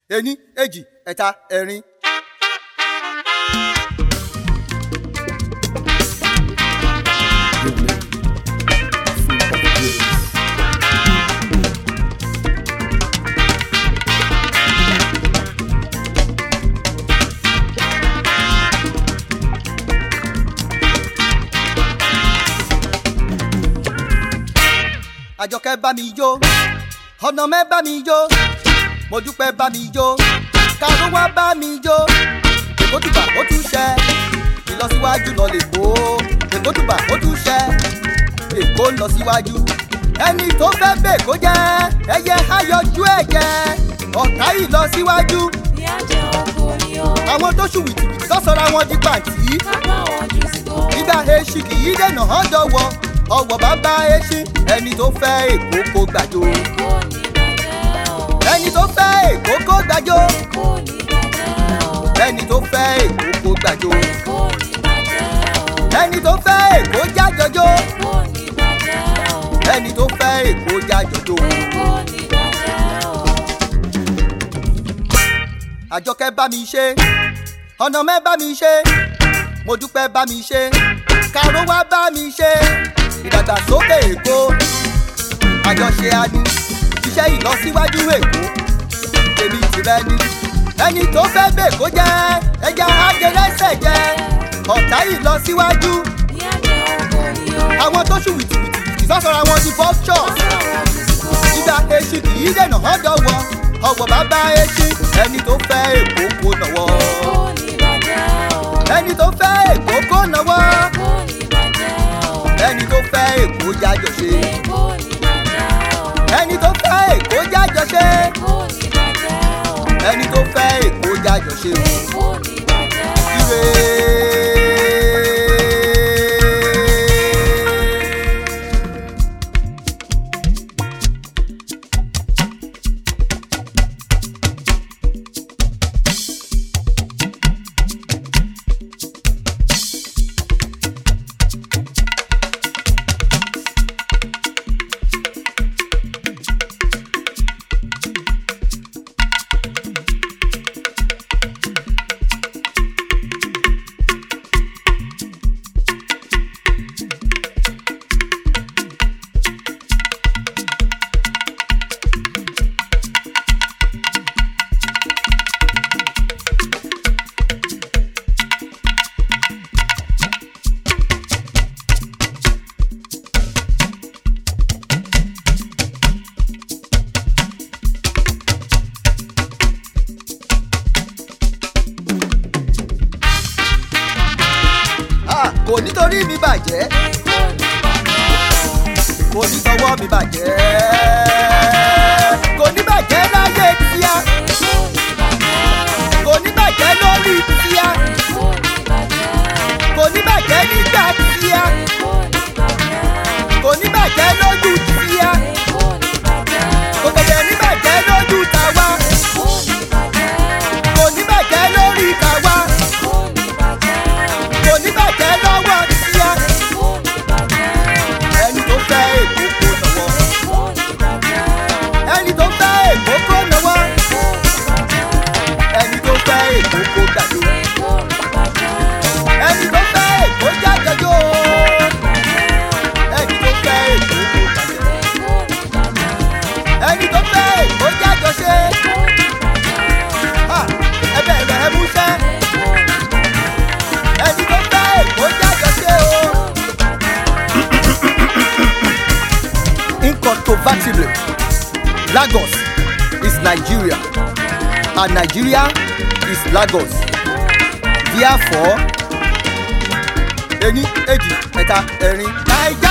ení èjì ẹ̀ta ẹ̀rin. àjọkẹ́ bá mi jó ọ̀nà mẹ́ bá mi jó mo dúpẹ́ bá mi jó kàró wá bá mi jó èkó tùbà ó tún ṣẹ ìlọsíwájú lọ lè kó èkó tùbà ó tún ṣẹ èkó ń lọ síwájú ẹni tó fẹ́ bẹ̀ kó jẹ́ ẹyẹ ayọ̀jú ẹ̀ jẹ́ ọ̀tá ìlọsíwájú Ìyá jẹ́ oko ni ó. àwọn tó ṣù wìtìwìtì lọ́sọ̀rọ̀ àwọn di pàǹtí Bàbá wọn jù sí tó. ìgbà èṣì kì í dènà hàn dọ̀wọ́ ọwọ́ bàbá èṣì ẹni tó fẹ́ èkó kó gbàjọ Èkó ní bàjẹ́ o. ẹni tó fẹ́ èkó kó gbàjọ Èkó ní bàjẹ́ o. ẹni tó fẹ́ èkó kó gbàjọ Èkó ní bàjẹ́ o. ẹni tó fẹ́ èkó jájọjọ Èkó ní bàjẹ́ o. ẹni tó fẹ́ èkó jájọjọ Èkó ní bàjẹ́ o. àjọkẹ́ bá mi ṣe ọ̀nà mẹ́ bá mi ṣe mo dúpẹ́ bá mi ṣe kàró wá bá mi ṣe ìdàgbàsókè èkó àjọṣe adu iṣẹ́ ìlọsíwájú èkó èmi tìrẹ ni ẹni tó fẹ́ bẹ̀ kó jẹ́ ẹja ajẹrẹsẹ̀ jẹ́ ọ̀tá ìlọsíwájú Ìyá jẹ́ oko ni ó. àwọn tó ṣù wìtìwìtì ìsọ̀sọ̀rọ̀ àwọn ti bọ́ṣọ̀ Bàbá wọn jù sí tó. ìgbà èṣù kì í dènà hàn dọ̀wọ́ ọwọ́ bàbá èṣù ẹni tó fẹ́ èkó kó nàwọ́ Èkó ní bàjẹ́ o. ẹni tó fẹ́ èkó kó nàwọ́ Èkó ní bàjẹ́ o. ẹni tó fẹ́ èkó jájọ ṣe Èkó ní bàjẹ́ o. ẹni tó fẹ́ èkó jájọ ṣe Èkó ní bàjẹ́ o. ẹni tó fẹ́ èkó jájọ ṣe Èkó ní bàjẹ́ o. ire. Ah, kò nítorí mi bàjẹ́ Èkó ní bàjẹ́ o. kò ní tọwọ́ mi bàjẹ́ kò ní bàjẹ́ láyé tíá Èkó ní bàjẹ́ o. kò ní bàjẹ́ lórí tíá Èkó ní bàjẹ́ o. kò ní bàjẹ́ nígbà tíá Èkó ní bàjẹ́ o. kò ní bàjẹ́ lójú tíá Èkó ní bàjẹ́ kò o. tẹ̀lé ní bàjẹ́ lójú tàwa Èkó ní bàjẹ́ o. kò ní bàjẹ́ lórí tàwa Èkó ní bàjẹ́ o. kò ní bàjẹ́ lọ́wọ́ tíá Èkó ní bàjẹ́ o. ẹni tó fẹ́ èkó kó nàwọ́ Èkó ní bàjẹ́ o. ẹni tó fẹ́ èkó kó nàwọ́ Èkó ní bàjẹ́ o. ẹni tó fẹ́ èkó kó gbàdó Èkó ní bàjẹ́ o. ẹni tó fẹ́ èkó jájọjó ẹni tó fẹ́ èkó kó gbàdó Èkó ní bàjẹ́ o. ẹni tó fẹ́ èkó jájọ ṣe Èkó ní bàjẹ́ o. ha, ẹ bẹ̀rẹ̀ ẹ múṣẹ́ ẹni tó fẹ́ èkó jájọ ṣe o. Incontrovertibly, Lagos is Nigeria and Nigeria is Lagos. Therefore, ení èjì ẹ̀ta ẹ̀rin. Naija